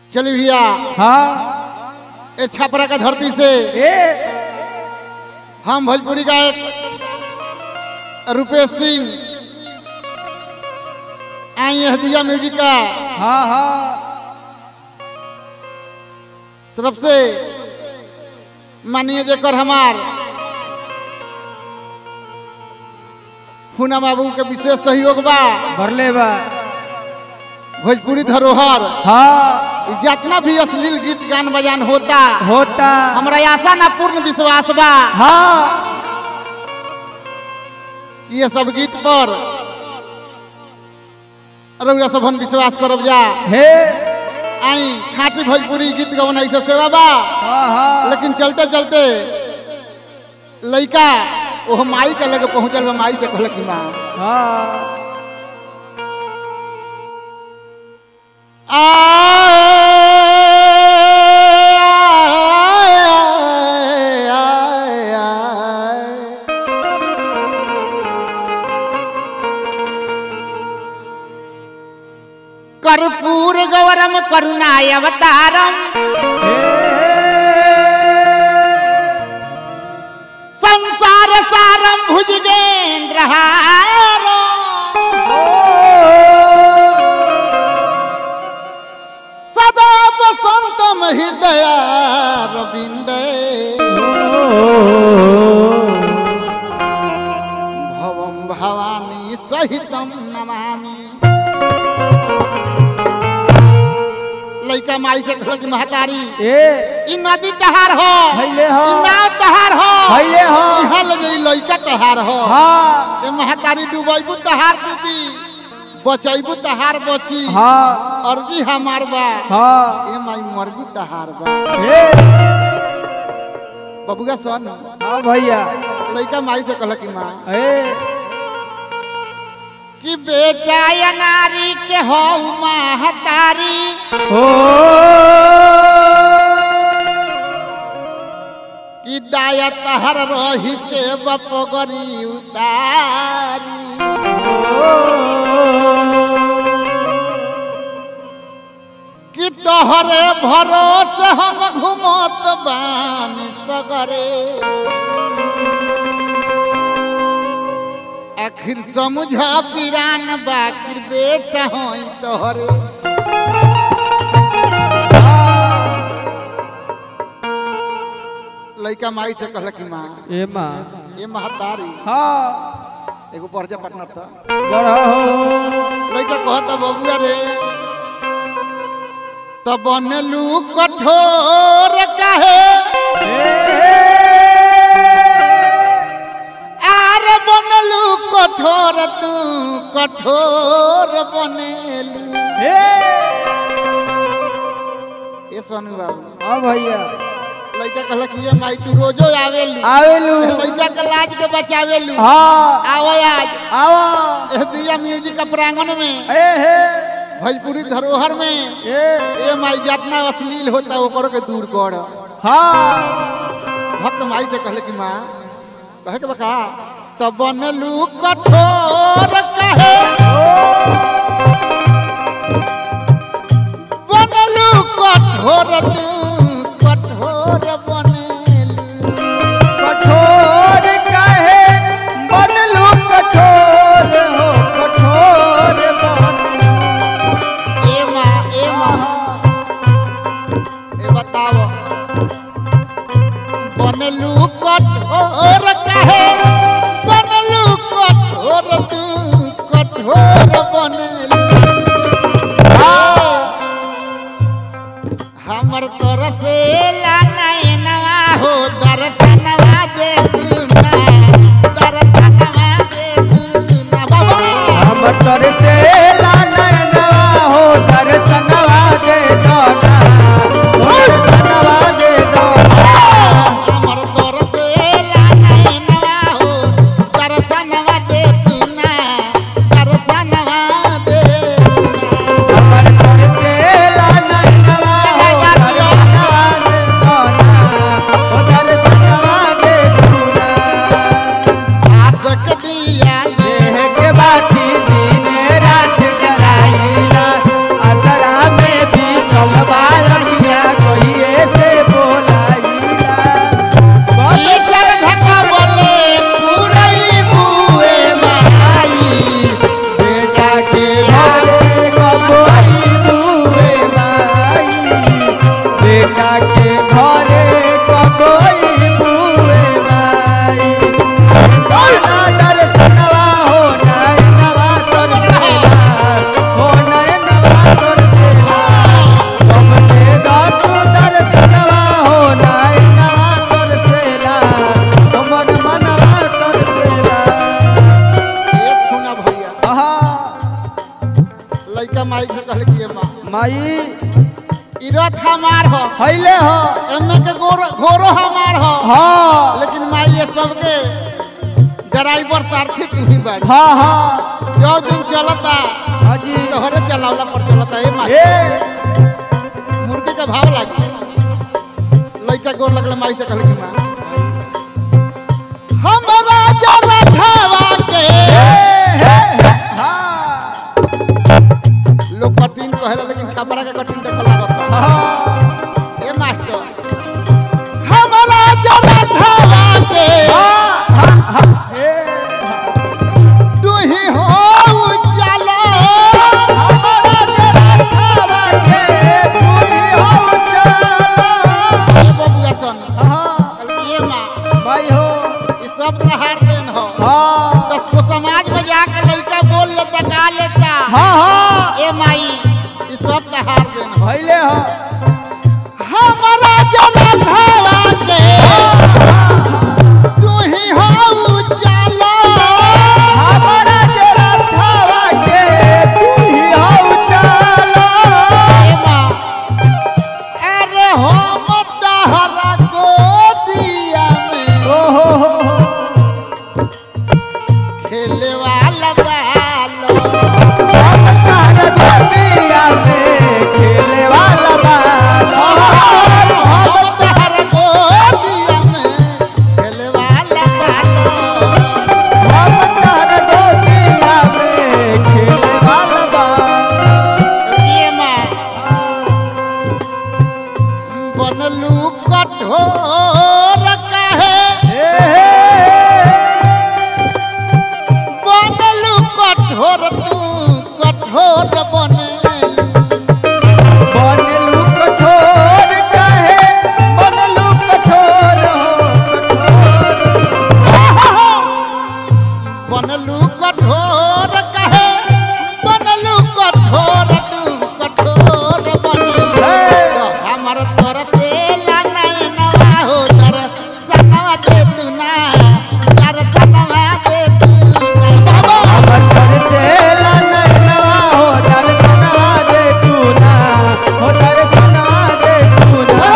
चलिए भैया हाँ ए छपरा का धरती से ए हम भोजपुरी गायक रुपेश सिंह आई है दिया म्यूजिक का हाँ हाँ तरफ से मानिए जेकर हमार फूना बाबू के विशेष सहयोग बा भरले बा भोजपुरी धरोहर हाँ जितना भी अश्लील गीत गान बजान होता होता हमरा आशा ना पूर्ण विश्वास बा हाँ ये सब गीत पर रउरा सबन विश्वास करब जा हे आई खाटी भोजपुरी गीत गवन ऐसे सेवा बा हाँ हाँ लेकिन चलते चलते लइका ओह माई के लगे पहुंचल बा माई से कहल कि माँ हाँ कर्पूर गौरम करुणाय अवतारम संसार सारम भुजगेंद्र सदा वसंतम हृदय रविंद भवम भवानी सहितम नमामि लइका माई से कहल कि महतारी ए ई नदी तहार हो हइले हो। ई नाव तहार हो हइले हो। इहाँ लगे ई लइका तहार हो हाँ ए महतारी डुबैबू तहार डूबी बचैबू तहार बची हाँ अर्जी हमार बा हाँ ए माई मर्गी तहार बा ए बबुआ सन हाँ भैया लइका माई से कहल कि माँ ए कि बेटा या नारी के हो महतारी ओ कि दाया तहर रही के बपगरी उतारी कि तोहरे भरोसे हम घुमत बानी सगरे आखिर समझा पिरान बाकिर बेटा होई तोहरे लइका माई से कहल कि माँ ए माँ ये महतारी हाँ एगो बढ़िया पार्टनर था बड़ा हो लइका कहता बबुआ रे तब बनलू कठोर काहे आर बनलू कठोर तू कठोर बनेलू ये सोनू बाबू हाँ भैया लइका कहला कि ये माई तू रोजो आवेलू आवेलू लइका के लाज के बचावेलू हाँ आवो आज आवा एह दिया म्यूजिक का प्रांगण में ए हे भोजपुरी धरोहर में ए ए माई जितना अश्लील होता ओकरो के दूर कर हाँ भक्त माई से कहले कि माँ कहे के बका तब बनलू कठोर कहे बनलू कठोर तू कठोर बनेलू कठोर काहे बनलू कठोर हो कठोर बनलू ए माँ ए माँ ए बताओ बनलू कठोर कहे बनलू कठोर तू कठोर बनेलू हमर तोर से नवा हो दर्शनवा दे दूना दर्शनवा दे दूना बाबा हम तर से लानवा हो दर्शनवा दे दोना हो दर्शनवा दे दोना हमर तोर से नवा हो दर्शनवा दे दूना दर्शनवा दे दूना हमर तर से लानवा हो दर्शनवा दे दोना हो दर्शनवा दे दोना आसक दिया देह के बाती दिन रात जगाईला असरा में भी चलबा ई रथ हमार हो हइले हो एमे के गोरो घोरो हमार हो हाँ लेकिन माई ये सबके ड्राइवर सारथी तू ही बाड़ी हाँ हाँ जो दिन चलता हाँ जी तोहरे चलावला पर चलता ए माई ए मुर्गी का भाव लागी लइका गोर लगल माई से कहल कि माँ हमरा जरा खावा के हाँ लोग कठिन कहेला लेकिन छपरा के कठिन देख लागता हाँ ए मास्टर हमरा जरा खावा के तू ही हो उजाला ए बबुआ सन कहल कि ए माँ ई सब तहार देन हो दस को समाज में जाकर लइका बोल लेता गा लेता ए माई ई सब तहार देन हो हमारा जन्म भावा के तू ही हो उजाला ए माँ अरे हो मतहरा को दिया में खेले वाला बालो हो मतहरा को दिया में खेले वाला बालो ये माँ बनलू कठोर कहे बनलू कठोर तू कठोर बने बनलू कठोर कहे बनलू कठोर हो बनलू कठोर कहे बनलू कठोर तू कठोर बने हमर तोर तेला नहीं नवा हो तर सनवा दे तू ना तर सनवा दे तू ना बाबा अमर से ला नवा हो दर्शनवा दे तू ना हो दर्शनवा दे तू ना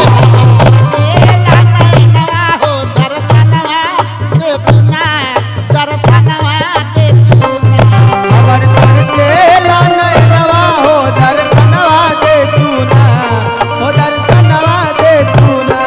तेला नहीं नवा हो तर सनवा दे तू ना तर सनवा दे तू ना अमर से ला नवा हो दर्शनवा दे तू ना हो दर्शनवा दे तू ना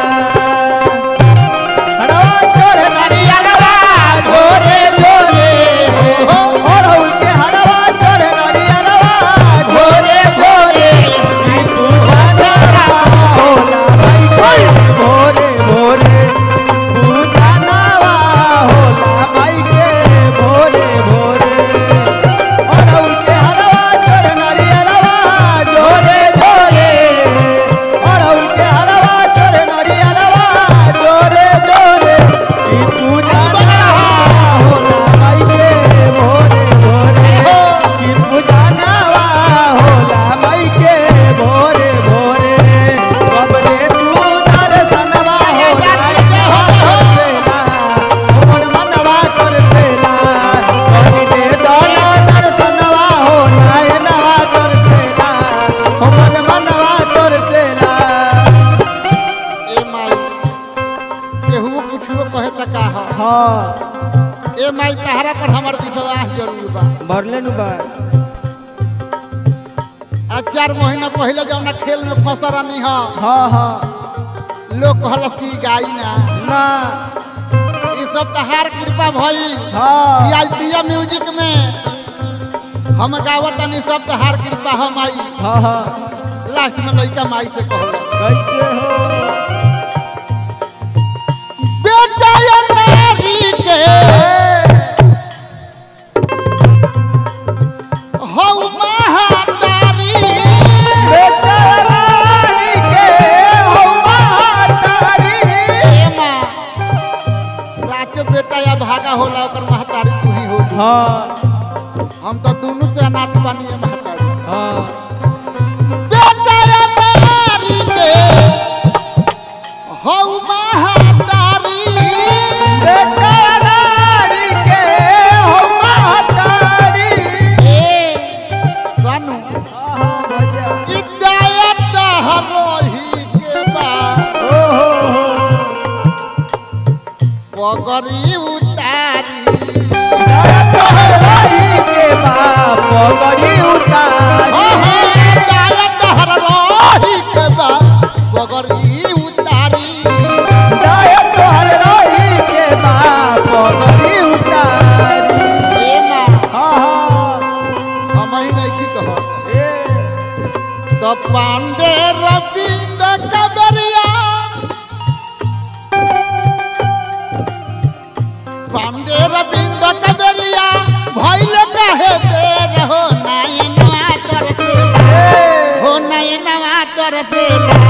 हड़वा तोरे नरियलवा गोरे गोरे हो और उनके हड़वा तोरे नरियलवा गोरे गोरे तू होला भाई कोई भोरे भोरे पूजा नवा होला भाई के भोरे भोरे और उनके हरवा चोर नरियलवा जोरे जोरे और उनके हरवा चोर नरियलवा जोरे जोरे ई पूजा नवा होला भाई के भोरे भोरे ई पूजा नवा होला भाई के भोरे भोरे बबरे तू दर्शनवा होला सेला मोर मनवा कर सेला कभी दे दोला दर्शनवा हो नायनवा कर सेला मोर मनवा कर सेला ए माई केहू कुछो कहे त का ह हाँ ए माई तहरा पर हमर विश्वास जरूर बा भरले नु बा आज चार महीना पहले जौना खेल में फंस रहनी ह हाँ हाँ लोग कहलस कि गाई ना ना ई सब तहार कृपा भइल हाँ ई आज दिया म्यूजिक में हम गावत तनी सब तहार कृपा हम आई हाँ हाँ लास्ट में लइका माई से कहल कैसे हो बेटा या नारी के हौ महातारी बेटा रानी के हो महातारी ए माँ साचो बेटा या भागा होला ओकर महतारी तू ही होली हाँ हम तो दोनों से अनाथ बानी है महतारी हाँ बेटा या नारी के हौ महातारी बेटा रानी के हो महातारी ए सानू हाँ हाँ भैया कि दया पगड़ी उतारी रही के बाप पगड़ी उतारी हो हो गाय तहर रही के बा पगड़ी उतारी दाय तोहर रही के बाप पगड़ी उतारी ए माँ हाँ हाँ हम ही नहीं की कह ए तो पांडे रविंद्र कबरिया पांडे रविंद्र कबरिया भइल काहे देर हो नयनवा तरसेला हो नयनवा तरसेला